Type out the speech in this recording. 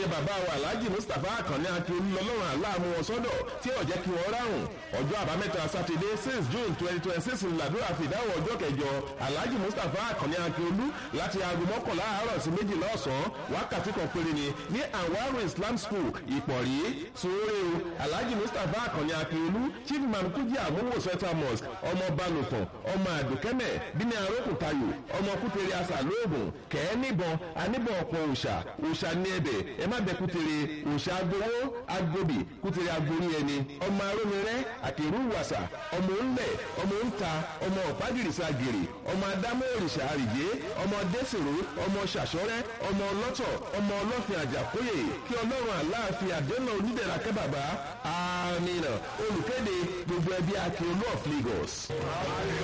bàbá wa alhaji mustapha akànní akíolú lọ́lọ́run aláàmú wọn sọ́dọ̀ tí ò jẹ́ kí wọ́n ráhùn ọjọ́ àbámẹ́ta sátidé six june twenty twenty six ńlábíwá fìdáwọ̀ ọjọ́ kẹjọ alhaji mustapha akànní akíolú láti aago mọ́kànlá àárọ̀ sí méjìlá ọ̀sán wákàtí kan péré ni ní anwaru islam school ìpọ̀rí sóore o alhaji mustapha akànní akíolú chief imam kújì àmúwò central mosque ọmọ balùfọ̀n ọmọ àdùkẹ́mẹ̀ bíní arókùntayò ọmọ kútere asà lóògùn kẹ́ẹ́ níbọn aníbọn ọ̀pọ̀ òòṣà òòṣà ní ẹbẹ̀ ẹ má bẹ kútere òòṣà agbowó agbóbì kútere agbórí ẹni ọmọ arómirẹ́ àkèrú wàsà ọmọ ńlẹ̀ ọmọ ńta ọmọ ọ̀págìrìsà gèrè ọmọ adámọ́ òrìṣà àrìjé ọmọ dẹ́sẹ̀rò ọmọ ṣàṣọ́rẹ́ ọmọ ọlọ́tọ̀ ọmọ ọlọ́fin àjàkóyè kí ọlọ́run àláàfin àdéhùn onídẹ̀ra kẹ́bàbá àmì olùkéde gbogbo ẹbí akérò of Lagos.